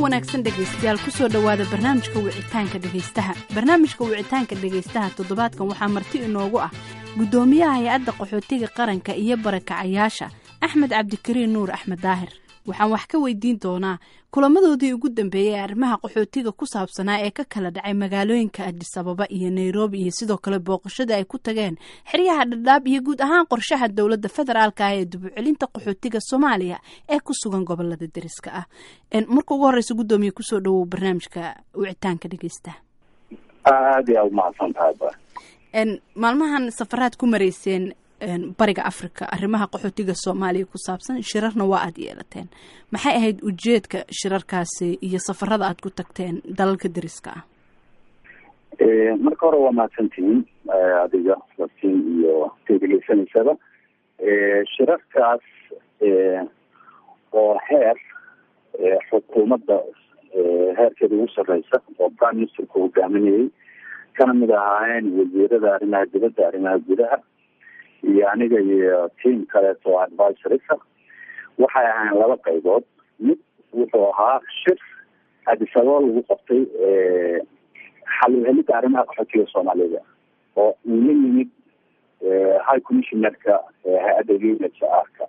wanaagsan dhegaystayaal kusoo dhowaada barnaamijka wicitaanka dhegaystaha barnaamijka wicitaanka dhegaystaha toddobaadkan waxaa marti inoogu ah guddoomiyaha hay-adda qaxootiga qaranka iyo barakacayaasha axmed cabdikariin nuur axmed daahir waxaan wax ka weydiin doonaa kulamadoodii ugu dambeeyey ee arrimaha qaxootiga ku saabsanaa ee ka kala dhacay magaalooyinka adisababa iyo nairobi iyo sidoo kale booqashada ay ku tageen xeryaha dhadhaab iyo guud ahaan qorshaha dowladda federaalka ah ee dubucelinta qaxootiga soomaaliya ee ku sugan gobolada deriska ah marka ugu horeysa guddoomiye kusoo dhawow barnaamijka wicitaanka dhegeysta aada yaa umahadsan tahay maalmahan safaraad ku mareyseen bariga africa arrimaha qaxootiga soomaaliya ku saabsan shirarna waa aada yeelateen maxay ahayd ujeedka shirarkaasi iyo safarada aada ku tagteen dalalka deriska ah marka hore waa mahadsantihiin adiga laftiin iyo tegeleysanaysaba shirarkaas oo heer xukuumadda heerkeeda ugu sarreysa oo prime ministerku hogaaminayay kana mid ahaayeen wasiirada arrimaha dibadda arrimaha gudaha iyo aniga iyo team kaleeto oo advisorisa waxay ahayn laba qaybood mid wuxuu ahaa shir adisababa lagu qabtay xalilhelida arrimaha qaxootiga soomaalida oo uu la yimid high commissionerka hay-adda unhcr-ka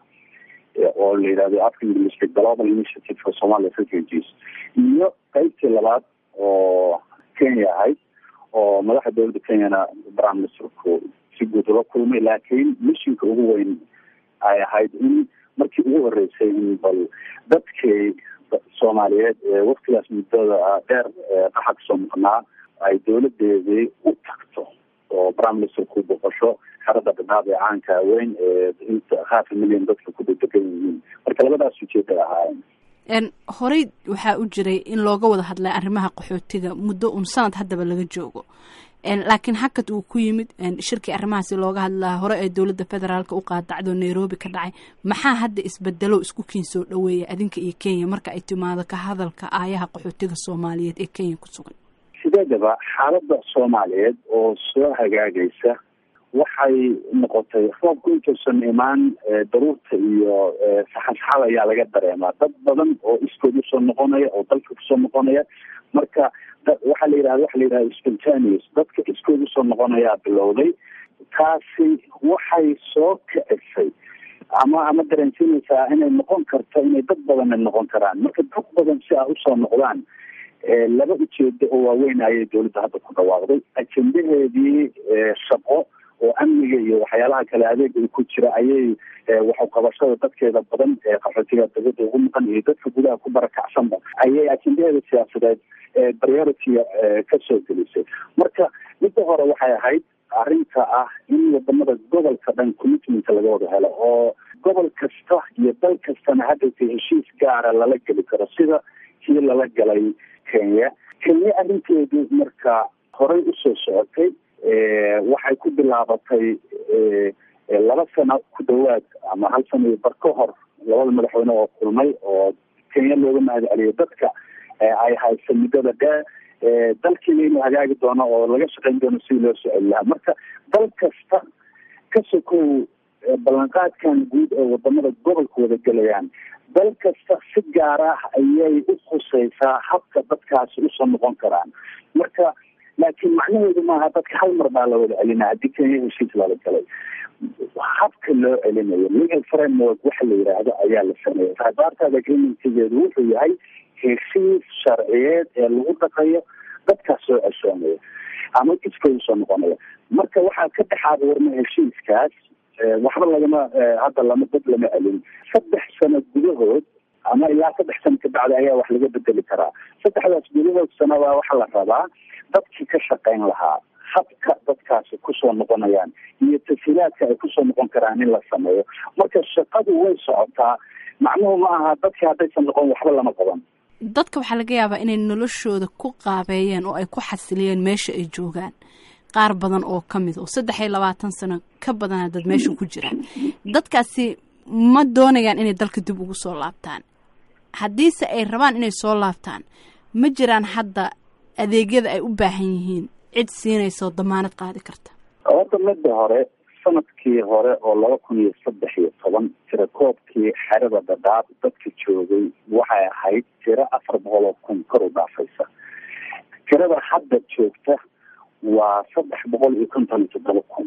oo la yidhahdo afka englishka global initiative for somalia refugees iyo qeybtii labaad oo kenya ahayd oo madaxa dowladda kenyana prime ministerku si guud ula kulmay laakiin mishinka ugu weyn ay ahayd in markii ugu horeysay in bal dadkii soomaaliyeed ee waktigaas muddada dheer qaxa kasoo maqnaa ay dowladeedii u tagto oo prime ministerku boqosho xerada dhadhaab ee caanka weyn ee inta half a million dadka ku dedegan yihiin marka labadaas ujeeday ahaayeen horey waxaa u jiray in looga wada hadlay arrimaha qaxootiga muddo un sanad haddaba laga joogo laakiin hakad uu ku yimid shirkii arrimahaasi looga hadlaa hore ee dowladda federaalka u qaadacdo nairobi ka dhacay maxaa hadda isbedelo isku kiin soo dhaweeya adinka iyo kenya marka ay timaado ka hadalka aayaha qaxootiga soomaaliyeed ee kenya ku sugan sideedaba xaaladda soomaaliyeed oo soo hagaagaysa waxay noqotay roobku intuusan imaan daruurta iyo saxansaxada ayaa laga dareemaa dad badan oo iskood usoo noqonaya oo dalka kusoo noqonaya marka waxaa la yidhahda waxa la yidhahda spontaneous dadka iskood usoo noqonayaa bilowday taasi waxay soo kicisay ama ama dareensiinaysaa inay noqon karto inay dad badanna noqon karaan marka dad badan si a usoo noqdaan laba ujeedo oo waaweyn ayay dowladda hadda ku dhawaaqday ajendaheedii shaqo oo amniga iyo waxyaalaha kale adeega ku jira ayay waxuqabashada dadkeeda badan ee qaxootiga dawladda ugu maqan iyo dadka gudaha ku barakacsanba ayay ajendaheeda siyaasadeed priority-ga kasoo gelisay marka midda hore waxay ahayd arrinta ah in wadamada gobolka dhan commitmenta laga wada helo oo gobol kasta iyo dal kastana haddayta heshiis gaara lala geli karo sida kii lala galay kenya kenya arrinteedu marka horey usoo socotay waxay ku bilaabatay laba sano ku dhawaad ama hal sano iyo bar ka hor labada madaxweyne oo kulmay oo kenya looga mahad celiyo dadka ay haysa muddada dheer dalkiina inuu hagaagi doono oo laga shaqeyn doono sidii loo soo celi lahaa marka dal kasta ka sokow ballanqaadkan guud ee wadamada gobolka wada gelayaan dal kasta si gaar ah ayay u khuseysaa habka dadkaasi usoo noqon karaan marka laakiin macnaheedu maaha dadka hal mar baa la wada celinaya haddii kenya heshiis lala galay habka loo celinayo legal framework waxa la yidhaahdo ayaa la sameeyay sabaartaada agreementgeedu wuxuu yahay heshiis sharciyeed ee lagu dhaqayo dadkaas soo ceshoonaya ama iskooda soo noqonaya marka waxaa ka dhexaada warma heshiiskaas waxba lagama hadda lama dad lama celin saddex sano gudahood ama ilaa saddex sano kabacdi ayaa wax laga bedeli karaa saddexdaas gudahood sanabaa waxaa la rabaa dadkii ka shaqeyn lahaa habka dadkaasi kusoo noqonayaan iyo tasiilaadka ay kusoo noqon karaan in la sameeyo marka shaqadu way socotaa macnuhu ma aha dadkii haddaysan noqon waxba lama qaban dadka waxaa laga yaabaa inay noloshooda ku qaabeeyeen oo ay ku xasiliyeen meesha ay joogaan qaar badan oo ka mid oo saddex iyo labaatan sano ka badana dad meesha ku jiraan dadkaasi ma doonayaan inay dalka dib ugu soo laabtaan haddiise ay rabaan inay soo laabtaan ma jiraan hadda adeegyada ay u baahan yihiin cid siinaysa oo damaanad qaadi karta horta midda hore sanadkii hore oo laba kun iyo saddex iyo toban tirakoobkii xerada dhadhaab dadka joogay waxay ahayd tiro afar boqol oo kun kor u dhaafaysa tirada hadda joogta waa saddex boqol iyo konton iyo toddoba kun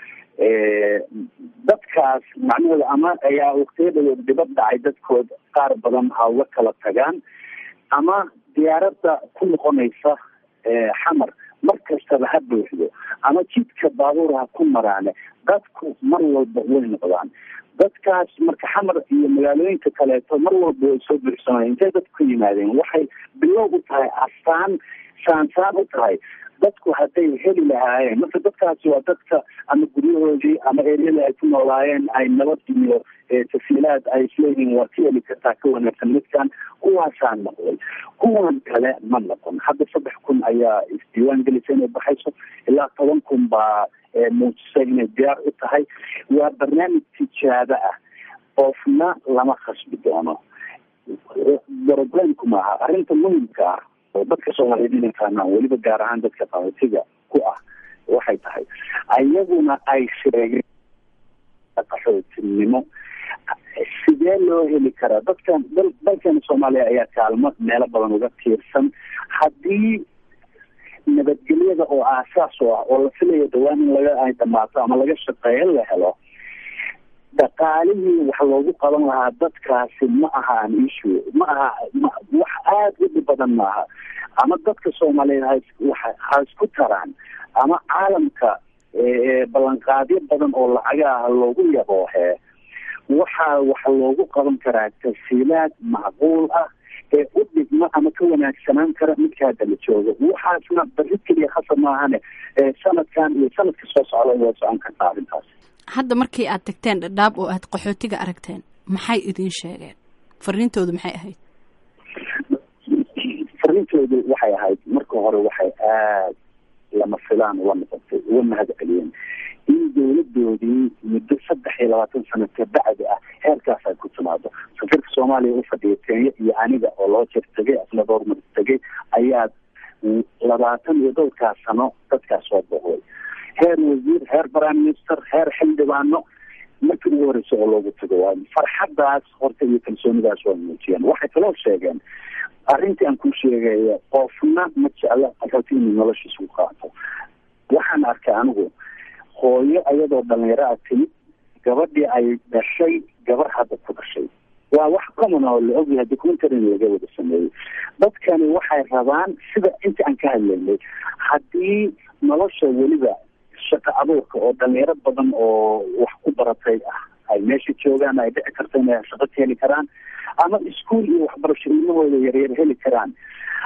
dadkaas macnahooda ama ayaa waqtiyadooda dibad dhacay dadkood qaar badan ha uga kala tagaan ama diyaaradda ku noqonaysa xamar mar kastaba ha buuxdo ama jidka baabuur ha ku maraane dadku mar walba way noqdaan dadkaas marka xamar iyo magaalooyinka kaleeto mar walba way soo buuxsamaya intay dadku ka yimaadeen waxay bilow u tahay astaan saansaan u tahay dadku hadday heli lahaayeen marka dadkaasi waa dadka ama guryahoodii ama eryada ay ku noolaayeen ay nabad iyo tasiilaad ay isleeyihiin waa ka heli kartaa ka wanaagsan midkan kuwaasaa noqday kuwan kale ma noqon hadda saddex kun ayaa isdiiwaan gelisa inay baxayso ilaa toban kun baa muujisay inay diyaar u tahay waa barnaamij tijaabo ah qofna lama khasbi doono problemku maaha arrinta muhimka ah oo dadka soomaaliyeed inay fahmaan weliba gaar ahaan dadka qaxootiga ku ah waxay tahay ayaguna ay sheegeen qaxootinimo sidee loo heli karaa dadkan dal dalkeena soomaaliya ayaa kaalmo meelo badan uga tiirsan haddii nabadgelyada oo aasaas u ah oo la filayo dhawaan in laga ay dhamaato ama laga shaqeeyo la helo dhaqaalihii wax loogu qaban lahaa dadkaasi ma aha an issue ma aha wax aada u dhib badan maaha ama dadka soomaaliyeed ha ha isku taraan ama caalamka ballanqaadyo badan oo lacagaha loogu yaboohee waxaa waxa loogu qaban karaa tasiilaad macquul ah ee u dhigma ama ka wanaagsanaan kara midka hadda la joogo waxaasna bari keliya khasab maahane sanadkan iyo sanadka soo socda waa socon kartaa arrintaas hadda markii aad tagteen dhadhaab oo aad qaxootiga aragteen maxay idin sheegeen fariintoodu maxay ahayd fariintoodu waxay ahayd marka hore waxay aad lama filaan uga noqotay uga mahad celiyeen in dawladoodii muddo saddex iyo labaatan sano kabacdi ah heerkaas ay ku timaado safiirka soomaaliya u fadhiya kenya iyo aniga oo loo jir tegay asna dhowrmar tegay ayaa labaatan iyo dhowrkaas sano dadkaas soo booqday heer wasiir heer prime minister heer xildhibaano markii ugu horeysa oo loogu tago waa farxadaas horta iyo kalsoonidaas waa muujiyeen waxay kaloo sheegeen arrintii aan ku sheegaya qofna ma jecla qaxooti inuu noloshiisa ku qaato waxaan arkay anigu hooyo ayadoo dhalinyaro a timid gabadhii ay dhashay gabar hadda ku dhashay waa wax common oo la ogyahay documentaryn laga wada sameeyey dadkani waxay rabaan sida inta aan ka hadlaynay haddii nolosha weliba shaqo abuurka oo dhalinyaro badan oo wax ku baratay ah ay meesha joogaan ay dhici karto inay shaqo ka heli karaan ama iskuol iyo waxbarasho ilmahooda yaryar heli karaan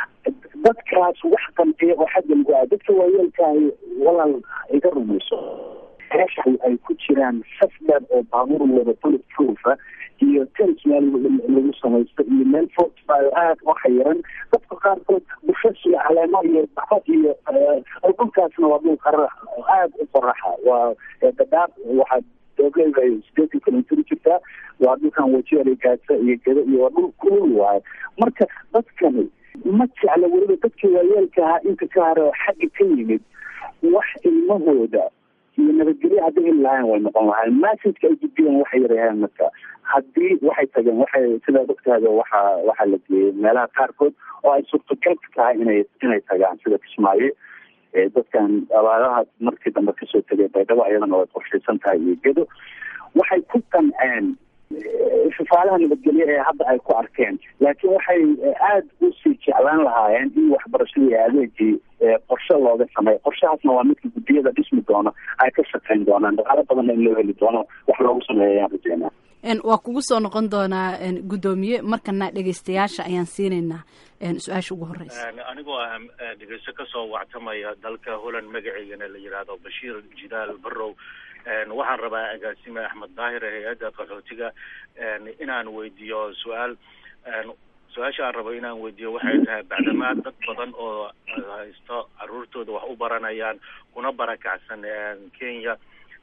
dadkaas wax qanciya oo xagga lagu aa dadka waayeelkaahi walaal iga rumayso meesha ay ku jiraan saf dheer oo baabuur wada bullet proofa iyo tens meel lagu samaysto iyo meel fortfile aada u xayiran dadka qaarkood bushas iyo caleemo iyo baxo iyo dhulkaasna waa dhul qara aada u qoraxa waa dadaab waxaa doogleeda ay sideetan kilomitr jirtaa waa dhulkan wajeer gaasa iyo geda iyo waa dhul kulul waayo marka dadkani ma jecla weliba dadkii waayeelka ahaa inta ka hare oo xagga ka yimid wax ilmahooda iyo nabadgelyo hadday heli lahayn way noqon lahayn massageka ay gudbiyeen waxay yaraheen marka haddii waxay tageen waxay sidaa ogtaada waxa waxaa la geeyey meelaha qaarkood oo ay suurtagal ka tahay inay inay tagaan sida kismaayo dadkan abaaraha markii dambe kasoo tegay baydhabo ayadana way qorshaysan tahay iyo gedo waxay ku qanceen fafaalaha nabadgelyo ee hadda ay ku arkeen laakiin waxay aada usii jeclaan lahaayeen in waxbarashadii adeegii qorshe looga sameeyo qorshahaasna waa midka guddiyada dhismi doono ay ka shaqeyn doonaan dhaqaalo badanna in loo heli doono wax loogu sameeya ayaan rajeynaa waa kugu soo noqon doonaa guddoomiye markana dhegeystayaasha ayaan siinaynaa su-aasha ugu horeysa anigoo ah dhegeysto kasoo wactamaya dalka holland magaceygana la yidhaahdo bashiir jidaal barrow waxaan rabaa agaasime axmed daahir hay-adda qaxootiga inaan weydiiyo su-aal su-aasha aan rabo inaan weydiiyo waxay tahay bacdamaa dad badan oo haysto caruurtooda wax u baranayaan kuna barakacsan kenya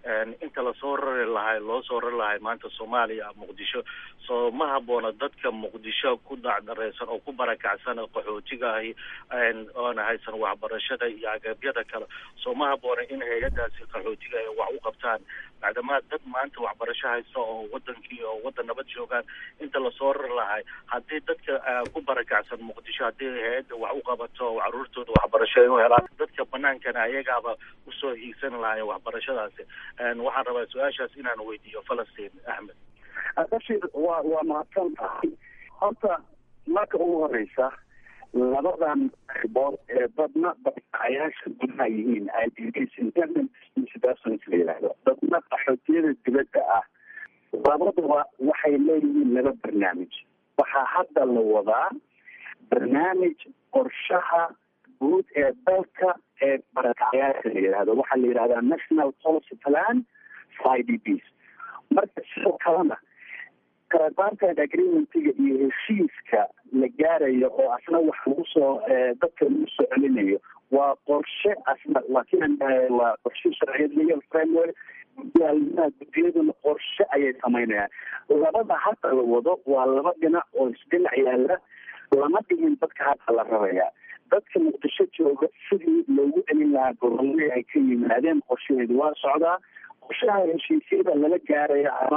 inta lasoo rari lahay loo soo rari lahay maanta soomaaliya muqdisho soo ma haboona dadka muqdisho ku dacdareysan oo ku barakacsan qaxootiga ahi oona haysan waxbarashada iyo agabyada kale soo ma haboona in hay-adaasi qaxootiga ay wax u qabtaan macdamaa dad maanta waxbarasho haysta oo wadankii oo wadan nabad joogaan inta lasoo rari lahay haddii dadka ku barakacsan muqdisho haddii hay-adda wax u qabato oo caruurtooda waxbarasho ay u helaan dadka banaankana ayagaaba usoo hiigsan lahayen waxbarashadaasi waxaan rabaa su-aashaas inaan weydiiyo falastiin axmed bashir waa waa mahadsan tahay horta marka ugu horeysa labadan qaybood ee badna barkacayaasha gudaha yihiin idps independent persons la yidhaahdo dadna qaxootiyada dibadda ah labadaba waxay leeyihiin laba barnaamij waxaa hadda la wadaa barnaamij qorshaha guud ee dalka ee barakacayaasha la yidhahdo waxaa la yidhahdaa national policy plan for idps marka sidoo kalena kalabaantan agreementiga iyo heshiiska la gaarayo oo asna wax lagu soo dadka lagu soo celinayo waa qorshe asna laakiin waa qorshe sharciyad legal framework gudaalmaha guddiyaduna qorshe ayay samaynayaan labada hadda la wado waa laba dhinac oo isdhinac yaala lama dhigin dadka hadda la rabaya dadka muqdisho jooga sidii loogu celin lahaa gobolladii ay ka yimaadeen qorshaheedu waa socdaa qorshaha heshiisyada lala gaaraya ama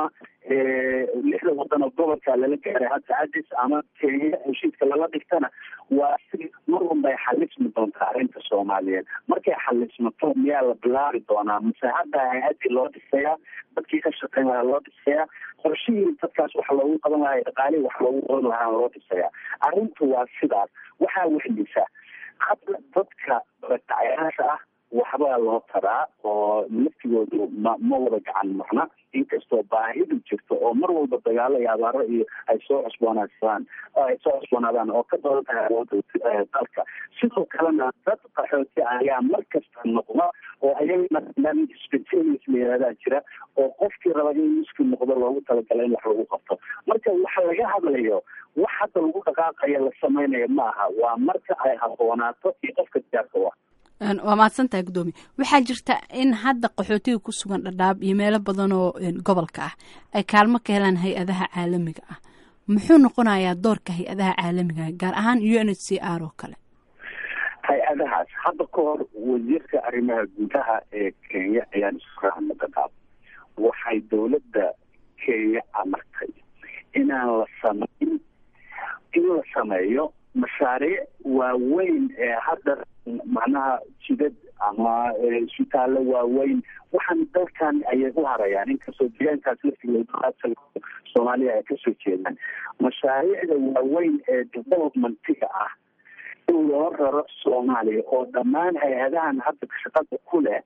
lixda wadan oo gobolka lala gaaray hadda adis ama kenya heshiiska lala dhigtana waa si mar walba ay xalismi doontaa arrinta soomaaliyeed markay xalismato miyaa la bilaabi doonaa mase hadda hay-adii loo dhisayaa dadkii ka shaqeyn lahaa loo dhisayaa qorshihii dadkaas wax loogu qaban lahaa dhaqaalihii wax loogu qaban lahaa loo dhisayaa arrintu waa sidaas waxaa wehlisa hadda dadka barakacayaasha ah waxbaa loo taraa oo laftigoodu ma ma wada gacan marna inkastoo baahidu jirto oo mar walba dagaalo iyo abaaro iyo ay soo cusboonaadsadaan ay soo cusboonaadaan oo ka badan tahay awoodda dalka sidoo kalena dad qaxooti ayaa mar kasta noqda oo ayagana barnaamij specialis la yihahdaa jira oo qofkii raba in miski noqdo loogu talagala in wax lagu qabto marka waxa laga hadlayo wax hadda lagu dhaqaaqaya la samaynayo ma aha waa marka ay haboonaato iyo qofka diyaarka wa waa mahadsantahay guddoomiye waxaa jirta in hadda qaxootiga ku sugan dhadhaab iyo meelo badan oo gobolka ah ay kaalmo ka helaan hay-adaha caalamiga ah muxuu noqonayaa doorka hay-adaha caalamiga ah gaar ahaan u n h c r oo kale hay-adahaas hadda ka hor wasiirka arrimaha gudaha ee kenya ayaan isku raacna dhadhaab waxay dowladda kenya amartay inaan la samayn in la sameeyo mashaariic waaweyn ee hadda macnaha jidad ama isbitaallo waaweyn waxaan dalkan ayay u harayaan inkastoo deegaankaas laftigood soomaaliya ay kasoo jeedaan mashaariicda waaweyn ee developmentiga ah in loo raro soomaaliya oo dhammaan hay-adahan hadda shaqada ku leh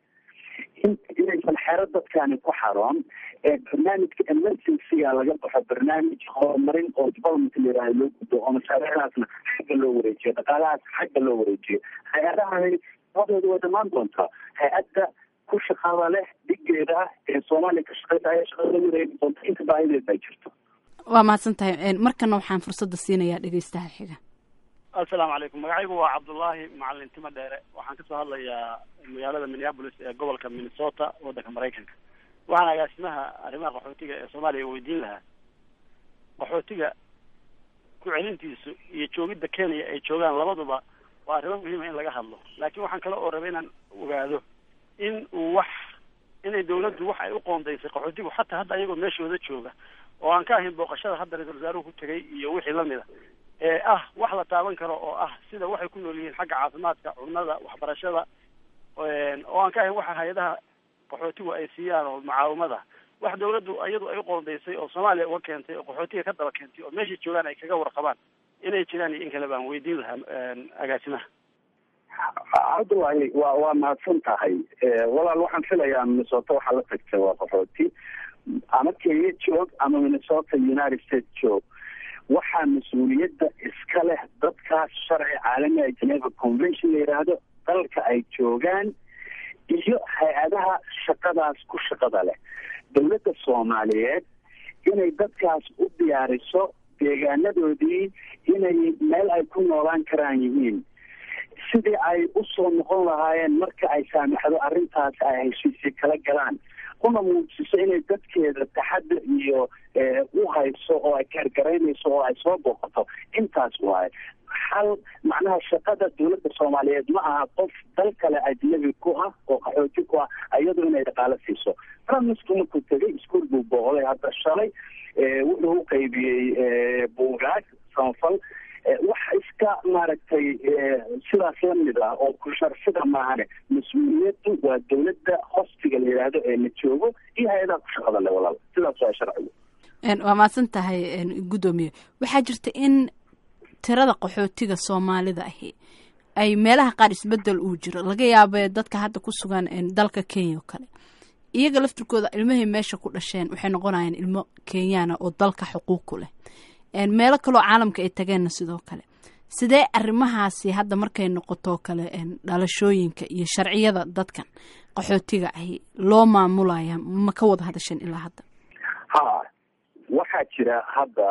inaysan xero dadkani ku xaroon ee barnaamijka emergencyga laga baxo barnaamij horumarin oo development layihaaha loo gudbo oo mashaariicdaasna xagga loo wareejiyo dhaqaalahaas xagga loo wareejiyo hay-adahani wadooda waa dhamaan doontaa hay-adda ku shaqada leh dhigeeda ah ee soomaaliya ka shaqeysa ayaa shaqada la wareegi doonta inta baahideed ay jirto waa mahadsan tahay markana waxaan fursadda siinayaa dhegeystaha xiga assalaamu calaykum magacaygu waa cabdullaahi macalin timo dheere waxaan kasoo hadlayaa magaalada minneapolis ee gobolka minnesota waddanka maraykanka waxaan agaasimaha arrimaha qaxootiga ee soomaaliya weydiin lahaa qaxootiga ku celintiisu iyo joogidda kenya ay joogaan labaduba waa arrimo muhiima in laga hadlo laakiin waxaan kale oo rabay inaan ogaado in uu wax inay dawladdu wax ay u qoondaysay qaxootigu xataa hadda ayagoo meeshooda jooga oo aan ka ahayn booqashada hadda ra-isul wasaaruhu ku tegay iyo wixii lamida ee ah wax la taaban karo oo ah sida waxay ku nool yihiin xagga caafimaadka cunnada waxbarashada oo aan ka ahayn waxa hay-adaha qaxootigu ay siiyaan oo mucaawimada wax dawladdu iyadu ay u qoondaysay oo soomaaliya uga keentay oo qaxootiga ka daba keentay oo meeshay joogaan ay kaga warqabaan inay jiraan iyo in kale baan weydiin lahaa agaasimaha cabdullaahi waa waa mahadsan tahay walaal waxaan filayaa minnesota waxaa la tagtay waa qaxooti ama kenya joog ama minnesota united states joog waxaa mas-uuliyadda iska leh dadkaas sharci caalami a geneva convention la yidhaahdo dalka ay joogaan iyo hay-adaha shaqadaas ku shaqada leh dowladda soomaaliyeed inay dadkaas u diyaariso deegaanadoodii inay meel ay ku noolaan karaan yihiin sidii ay usoo noqon lahaayeen marka ay saamaxdo arrintaas ay heshiisya kala galaan kuna muujiso inay dadkeeda taxadar iyo u hayso oo ay kaargaraynayso oo ay soo booqato intaas waaye hal macnaha shaqada dowladda soomaaliyeed ma aha qof dal kale ajnabi ku ah oo qaxooti ku ah iyadoo inay dhaqaalo siiso ramisku markuu tegay iskuol buu booqday hadda shalay wuxuu u qaybiyey buugaag samafal wax iska maaragtay sidaas lamid ah oo kusharsida maahane mas-uuliyaddu waa dowladda hostiga la yidhaahdo ee la joogo iyo hay-adaha ku shaqada le walaal sidaas waa sharcigu waa mahadsan tahay guddoomiye waxaa jirta in tirada qaxootiga soomaalida ahi ay meelaha qaar isbedel uu jiro laga yaabee dadka hadda ku sugan dalka kenya oo kale iyaga laftirkooda ilmahay meesha ku dhasheen waxay noqonayaan ilmo kenyaana oo dalka xuquuq ku leh meelo kaloo caalamka ay tageenna sidoo kale sidee arrimahaasi hadda markay noqotoo kale dhalashooyinka iyo sharciyada dadkan qaxootiga ahi loo maamulaya ma ka wada hadasheen ilaa hadda ha waxaa jira hadda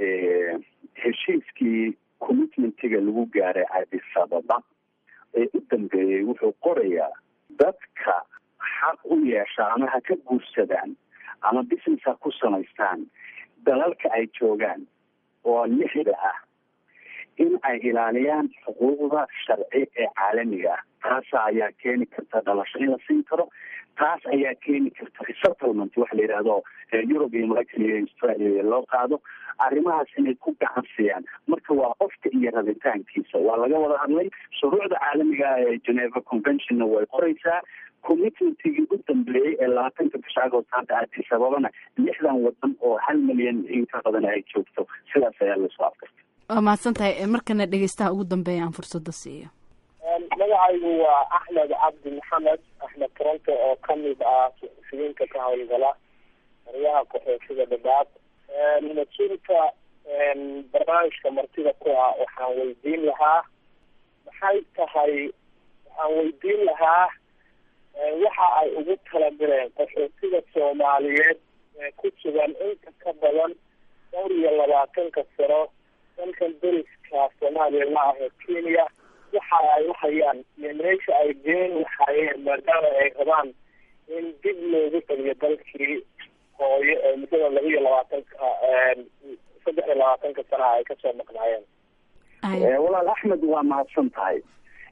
heshiiskii commitmentiga lagu gaaray cadisababa ee u dambeeyey wuxuu qorayaa dadka xaq u yeesha ama ha ka guursadaan ama business ha ku samaystaan dalalka ay joogaan oo lixda ah in ay ilaaliyaan xuquuqda sharci ee caalamiga ah taasa ayaa keeni karta dhalasho in la siin karo taas ayaa keeni karta resettlement waxa la yidhahdo europe iyo maraykan iyo australia loo qaado arrimahaas inay ku gacan siiyaan marka waa qofka iyo rabitaankiisa waa laga wada hadlay shuruucda caalamiga ah ee geneva conventionna way qoraysaa commitmentigii u dambeeyey ee labaatanka bisha agost hadda addis ababana lixdan wadan oo hal milyan in ka badan ay joogto sidaas ayaa laisku afkartay waa mahadsan tahay markana dhegeystaha ugu dambeeya aan fursada siiyo magacaygu waa axmed cabdi maxamed axmed toronto oo kamid ah suxufiyiinka ka howlgala aryaha qaxootiga dhadhaab mas-uulka barnaamijka martida ku ah waxaan weydiin lahaa maxay tahay waxaan weydiin lahaa waxa ay ugu talagaleen qaxootiga soomaaliyeed ee ku sugan inta ka badan dhowr iyo labaatanka sano dalkan deriska soomaaliya la ah ee kenya waxa ay uhayaan iyo meesha ay geen lahaayeen maadaama ay rabaan in dib loogu celiyo dalkii hooyo ee muddada laba iyo labaatanka saddex iyo labaatanka sanaha ay kasoo maqnaayeen walaal axmed waa mahadsan tahay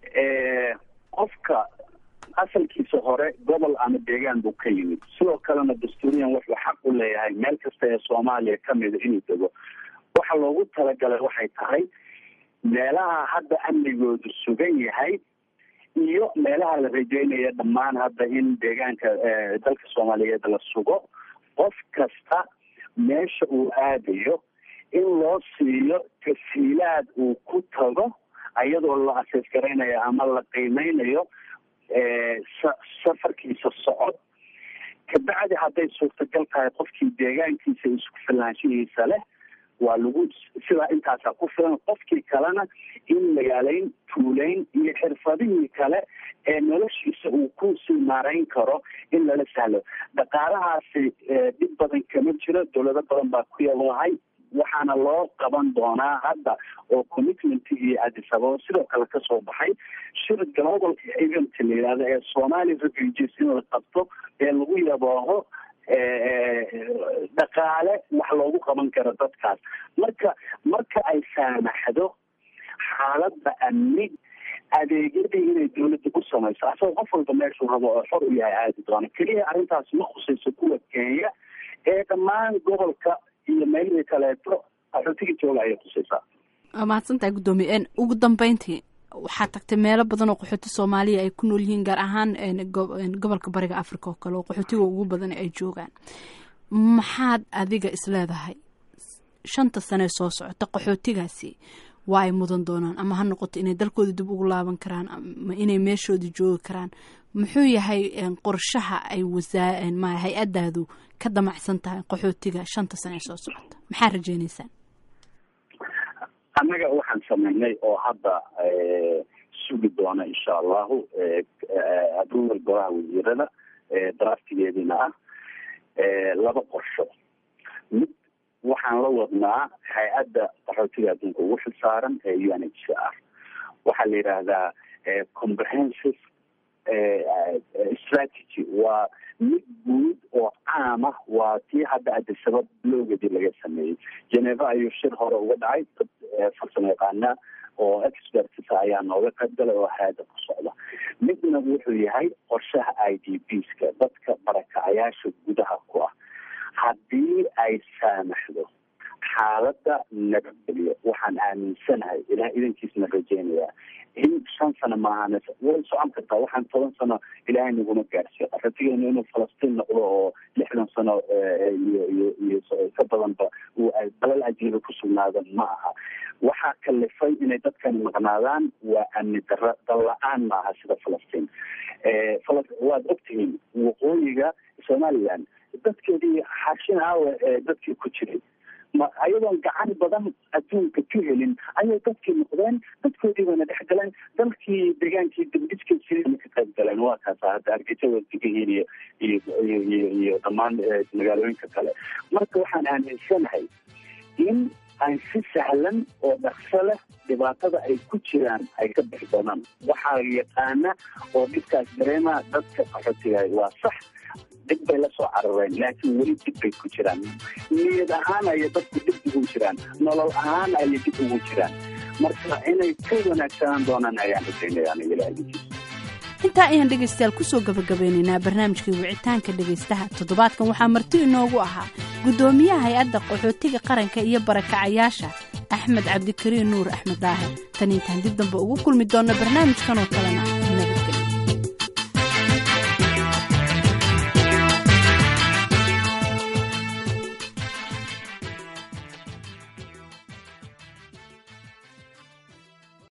qofka asalkiisa hore gobol ama deegaan buu ka yimid sidoo kalena dastuuriyan wuxuu xaq u leeyahay meel kasta ee soomaaliya kamida inuu dego waxa loogu talagalay waxay tahay meelaha hadda amnigoodu sugan yahay iyo meelaha la rajeynaya dhammaan hadda in deegaanka dalka soomaaliyeed la sugo qof kasta meesha uu aadayo in loo siiyo tasiilaad uu ku tago iyadoo la asees garaynayo ama la qiimeynayo safarkiisa socod kabacdi hadday suurtagal tahay qofkii deegaankiisa isku filaanshihiisa leh waa lagu sidaa intaasaa ku filan qofkii kalena in magaaleyn tuuleyn iyo xirfadihii kale ee noloshiisa uu kusii maarayn karo in lala sahlo dhaqaalahaasi dhib badan kama jiro dowlado badan baa ku yalahay waxaana loo qaban doonaa hadda oo commitmentigii adisababa sidoo kale kasoo baxay shir global event la yihahdo ee somali refugees in la qabto ee lagu yabooho dhaqaale wax loogu qaban karo dadkaas marka marka ay saamaxdo xaaladda amni adeegyadii inay dawladda ku samayso asagoo qof walba meeshuu rabo oo xor u yahay aadi doona keliya arrintaas ma khusayso kuwa kenya ee dhammaan gobolka iyo meelihii kaleeto qaxootiga jooga ayay khusaysaa waa mahadsantahay guddoomiye ugu dambeyntii waxaa tagtay meelo badan oo qaxooti soomaaliya ay ku nool yihiin gaar ahaan gobolka bariga africa oo kale oo qaxootiga ugu badan ay joogaan maxaad adiga isleedahay shanta sanee soo socota qaxootigaasi waa ay mudan doonaan ama ha noqoto inay dalkooda dib ugu laaban karaan ama inay meeshooda joogi karaan muxuu yahay qorshaha ay wasaa ma hay-adaadu ka damacsan tahay qaxootiga shanta sanee soo socota maxaa rajeyneysaan annaga waxaan sameynay oo hadda sugi doona insha allahu approval golaha wasiirada draftigeediina ah laba qorsho mid waxaan la wadnaa hay-adda qaxootiga adduunka ugu xilsaaran ee u n h c r waxaa la yidhaahdaa comprehensive strategy waa mid guud oo caama waa tii hadda adisabab loogadii laga sameeyey geneva ayuu shir hore uga dhacay dad farsamo yaqaana oo experts ayaa nooga qayb galay oo haada ku socda midna wuxuu yahay qorshaha i d bska dadka barakacayaasha gudaha ku ah haddii ay saamaxdo xaaladda nabadgelyo waxaan aaminsanahay ilaah idankiisna rajeynayaa in shan sano maahan way socon kartaa waxaan toban sano ilaahay naguma gaarsiiyo qaxootigeenu inuu falastiin noqdo oo lixdan sano iyo iyo iyo ka badanba uu dalal ajiiba ku sugnaado ma aha waxaa kalifay inay dadkani maqnaadaan waa amni dara dal la-aan maaha sida falastiin waad ogtihiin waqooyiga somaliland dadkeedii xaashin aawe ee dadkii ku jiray ma ayadoon gacan badan adduunka ka helin ayay dadkii noqdeen dadkoodii bayna dhex galeen dalkii degaankii dibdhiskii siriina ka qayb galeen waa kaasa hadda hargeysa waa degayiin iyo iyo iyo iyo iyo dhammaan magaalooyinka kale marka waxaan aaminsanahay in ay si sahlan oo dhaqso leh dhibaatada ay ku jiraan ay ka bixi doonaan waxaa yaqaana oo dhibkaas dareema dadka qaxootiga waa sax dib bay la soo carareen laakiin weli dib bay ku jiraan niyad ahaan ayay dadku dib ugu jiraan nolol ahaan ayay dib ugu jiraan marka inay ka wanaagsanaan doonaan ayaan rajaynaya aniga ilaahiis intaa ayaan dhegaystayaal kusoo gabagabeynaynaa barnaamijkii wicitaanka dhegaystaha toddobaadkan waxaa marti inoogu ahaa guddoomiyaha hay-adda qaxootiga qaranka iyo barakacayaasha axmed cabdikariin nuur axmed daahir tan intaan dib dambe ugu kulmi doonno barnaamijkan oo kalena